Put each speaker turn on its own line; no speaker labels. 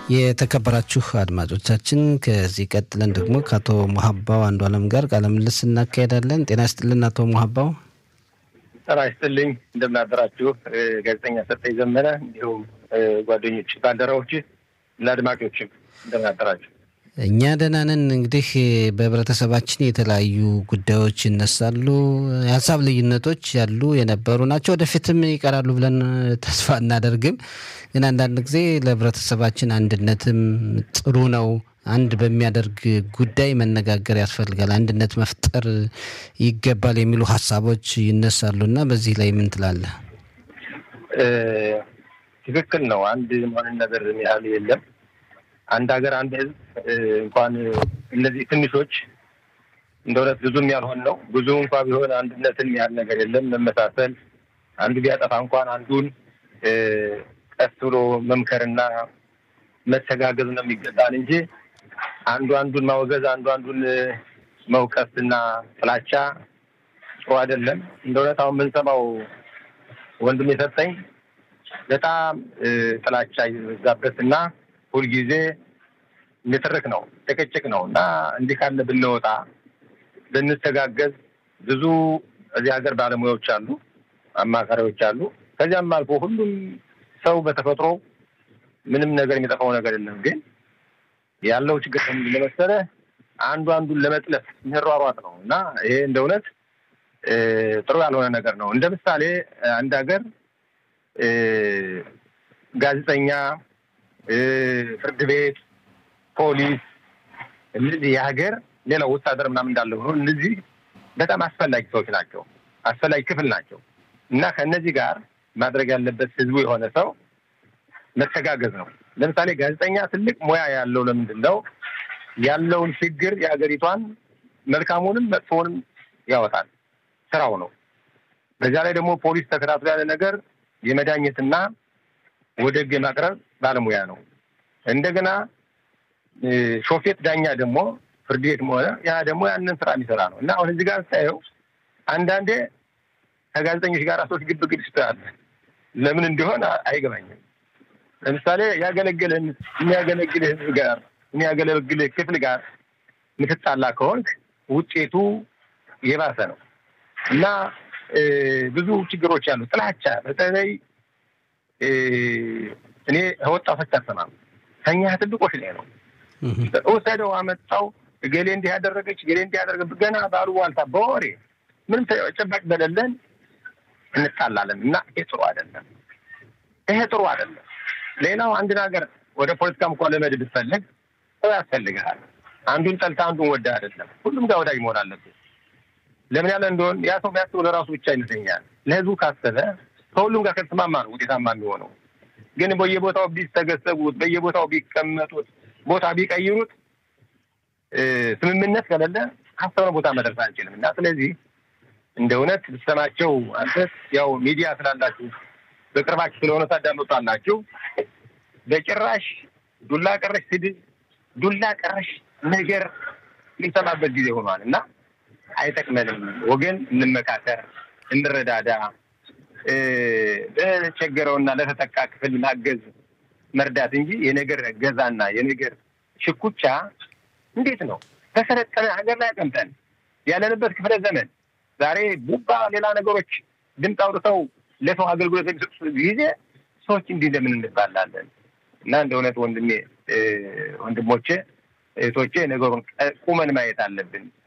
የተከበራችሁ አድማጮቻችን ከዚህ ቀጥለን ደግሞ ከአቶ ሙሀባው አንዱ አለም ጋር ቃለ ምልልስ እናካሄዳለን። ጤና ይስጥልን አቶ ሙሀባው።
ጤና ይስጥልኝ። እንደምናደራችሁ ጋዜጠኛ ሰጠኝ ዘመነ፣ እንዲሁም ጓደኞች፣ ባልደረቦች፣ ለአድማጮችም እንደምናደራችሁ።
እኛ ደህና ነን። እንግዲህ በህብረተሰባችን የተለያዩ ጉዳዮች ይነሳሉ። የሀሳብ ልዩነቶች ያሉ የነበሩ ናቸው፣ ወደፊትም ይቀራሉ ብለን ተስፋ እናደርግም። ግን አንዳንድ ጊዜ ለህብረተሰባችን አንድነትም ጥሩ ነው። አንድ በሚያደርግ ጉዳይ መነጋገር ያስፈልጋል፣ አንድነት መፍጠር ይገባል የሚሉ ሀሳቦች ይነሳሉ እና በዚህ ላይ ምን ትላለህ?
ትክክል ነው። አንድ መሆንን ነገር ያህል የለም አንድ ሀገር አንድ ህዝብ እንኳን እነዚህ ትንሾች እንደ እውነት ብዙም ያልሆን ነው ብዙ እንኳ ቢሆን አንድነትን ያህል ነገር የለም። መመሳሰል አንዱ ቢያጠፋ እንኳን አንዱን ቀስ ብሎ መምከርና መተጋገዝ ነው የሚገባን እንጂ አንዱ አንዱን ማወገዝ፣ አንዱ አንዱን መውቀስና ጥላቻ ጥሩ አይደለም። እንደ እውነት አሁን የምንሰማው ወንድም የሰጠኝ በጣም ጥላቻ የበዛበት እና ሁልጊዜ ንትርክ ነው፣ ጭቅጭቅ ነው እና እንዲህ ካለ ብንወጣ ብንተጋገዝ፣ ብዙ እዚህ ሀገር ባለሙያዎች አሉ፣ አማካሪዎች አሉ። ከዚያም አልፎ ሁሉም ሰው በተፈጥሮ ምንም ነገር የሚጠፋው ነገር የለም። ግን ያለው ችግር ለመሰለ አንዱ አንዱን ለመጥለፍ የሚሯሯጥ ነው እና ይሄ እንደ እውነት ጥሩ ያልሆነ ነገር ነው። እንደ ምሳሌ አንድ ሀገር ጋዜጠኛ ፍርድ ቤት፣ ፖሊስ እነዚህ የሀገር ሌላው ወታደር ምናምን እንዳለው ነው። እነዚህ በጣም አስፈላጊ ሰዎች ናቸው፣ አስፈላጊ ክፍል ናቸው እና ከእነዚህ ጋር ማድረግ ያለበት ህዝቡ የሆነ ሰው መተጋገዝ ነው። ለምሳሌ ጋዜጠኛ ትልቅ ሙያ ያለው ለምንድን ነው ያለውን ችግር የሀገሪቷን መልካሙንም መጥፎውንም ያወጣል፣ ስራው ነው። በዚያ ላይ ደግሞ ፖሊስ ተከታትሎ ያለ ነገር የመዳኘትና ወደ ህግ የማቅረብ ባለሙያ ነው። እንደገና ሾፌት ዳኛ ደግሞ ፍርድ ቤትም ሆነ ያ ደግሞ ያንን ስራ የሚሰራ ነው እና አሁን እዚህ ጋር ስታየው አንዳንዴ ከጋዜጠኞች ጋር ሰዎች ግብ ግብ ይስተያል። ለምን እንደሆነ አይገባኝም። ለምሳሌ ያገለግልህን የሚያገለግልህ ህዝብ ጋር የሚያገለግልህ ክፍል ጋር ምትጣላ ከሆንክ ውጤቱ የባሰ ነው እና ብዙ ችግሮች አሉ። ጥላቻ በተለይ እኔ ወጣቶች አሰማም ከኛ ትልቆች ላይ ነው። ወሰደው አመጣው እገሌ እንዲህ ያደረገች እገሌ እንዲህ ያደረገ ገና ባሉባልታ በወሬ ምንም ተጨባጭ በሌለን እንጣላለን እና ይሄ ጥሩ አይደለም። ይሄ ጥሩ አይደለም። ሌላው አንድን ሀገር ወደ ፖለቲካም እንኳን ለመድ ብትፈልግ ሰው ያስፈልግሃል። አንዱን ጠልታ አንዱን ወደ አይደለም። ሁሉም ጋር ወዳጅ መሆን አለብን። ለምን ያለ እንደሆን ያ ሰው የሚያስበው ለራሱ ብቻ ይመስለኛል። ለህዝቡ ካሰበ ከሁሉም ጋር ከተስማማ ነው ውጤታማ የሚሆነው። ግን በየቦታው ቢስተገሰቡት፣ በየቦታው ቢቀመጡት፣ ቦታ ቢቀይሩት፣ ስምምነት ከሌለ ካሰብነው ቦታ መድረስ አንችልም እና ስለዚህ እንደ እውነት ብትሰማቸው አንተ ያው ሚዲያ ስላላችሁ በቅርባችሁ ስለሆነ ታዳምጣላችሁ። በጭራሽ ዱላ ቀረሽ ስድብ፣ ዱላ ቀረሽ ነገር የሚሰማበት ጊዜ ሆኗል እና አይጠቅመንም። ወገን እንመካከር፣ እንረዳዳ። ለተቸገረውና ለተጠቃ ክፍል ማገዝ መርዳት እንጂ የነገር ገዛና የነገር ሽኩቻ እንዴት ነው ተሰለጠነ ሀገር ላይ አቀምጠን ያለንበት ክፍለ ዘመን ዛሬ ቡባ ሌላ ነገሮች ድምፅ አውጥተው ለሰው አገልግሎት የሚሰጡ ጊዜ ሰዎች እንዲህ እንደምን እንባላለን? እና እንደ እውነት ወንድሜ ወንድሞቼ እህቶቼ ነገሩን ቁመን ማየት አለብን።